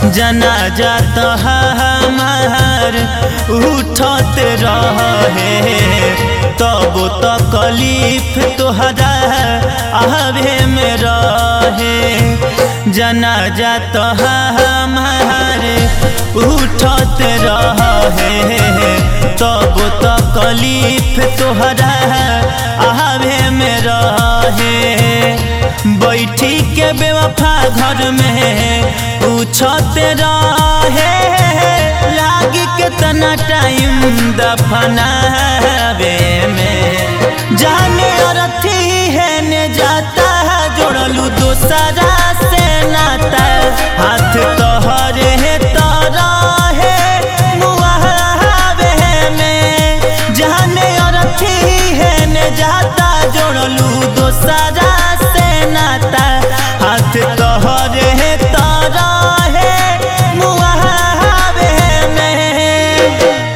जनाजा तो हमार उठत रहे तब तो कलीफ तोहरा आवे में रहे जनाजा तो हमार उठत रहे तब तो कलीफ तोहरा आवे में रहे बैठी के बेवफा घर में पूछत रहे लागी कितना टाइम दफनावे में जाने अरथी है ने जाता है जोड़लू दोसरा से नाता हाथ तोहरे है तारा है मुआवे में जाने अरथी है ने जाता जोड़लू दोसरा से नाता हाथ तोहरे है तारा है मुआवे में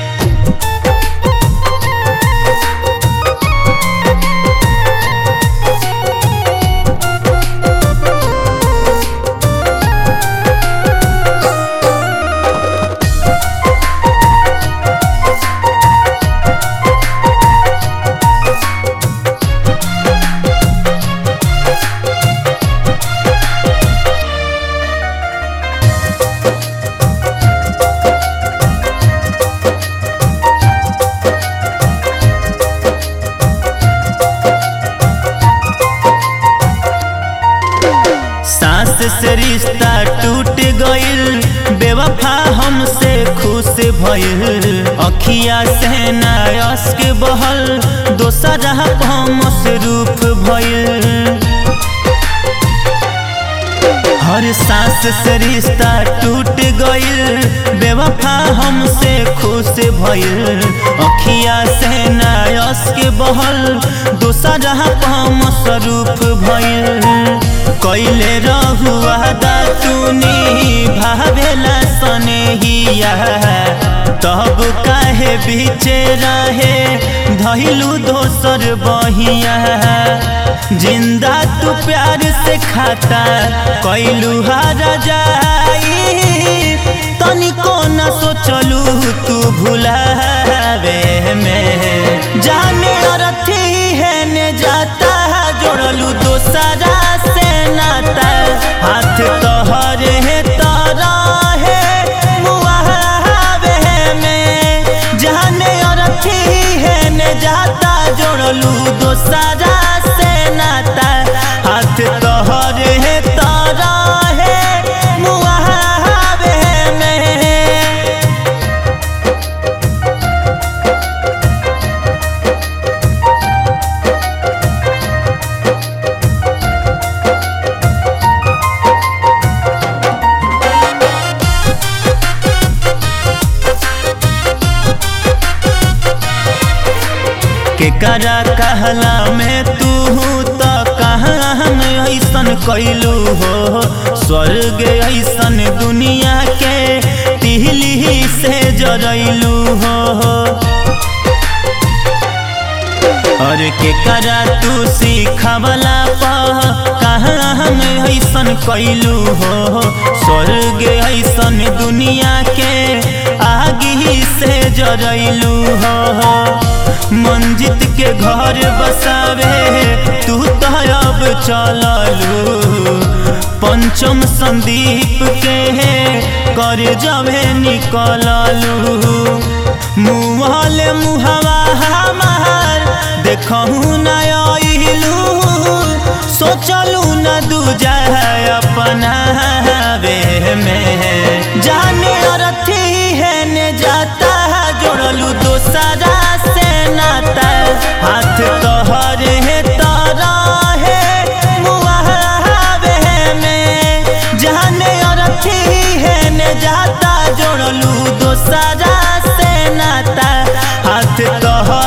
सास से रिश्ता टूट गइल बेवफा हमसे खुश भइल अखिया से नायस के बहल दोसरा मसरूफ भइल हर सांस से रिश्ता टूट गइल बेवफा हमसे खुश भइल अखिया से नायस के बहल दोसरा मसरूफ भइल कैले रहुआ तूनी भावेला सनेहिया तब काहे बीचे रहे धैलू दोसर बहिया जिंदा तू प्यार से खाता कैलू हार जाई तनिको न सोचलू तू भुलावे में जाने अरथी है ने जाता जोड़लू दोसरा से नाता हाथ तोहरे है तारा है मुआवे में जाने अरथी है ने जाता जोड़लू दोसरा से नाता हाथ तोहरे है तारा है मुआवे में केकरा कहला में तू तो कहाँ हम ऐसन कैलू हो स्वर्ग ऐसन दुनिया के तिहली से जरैलू हो और केकरा तू सिखवला पह कहाँ हम ऐसन कैलू हो स्वर्ग ऐसन दुनिया के आगी से जरैलू हो मंजित के घर बसावे तू तो अब चललू पंचम संदीप के कर जबे निकललू मुहल मुहवा हमार देखहू न अइलू सोचलू न दूजा अपना वे में जाने अरथी है ने जाता जोड़लू दोसरा से नाता हाथ तोहरे है तारा है मुआवे में जाने अरथी है ने जाता जोड़लू दोसरा से नाता हाथ तोहरे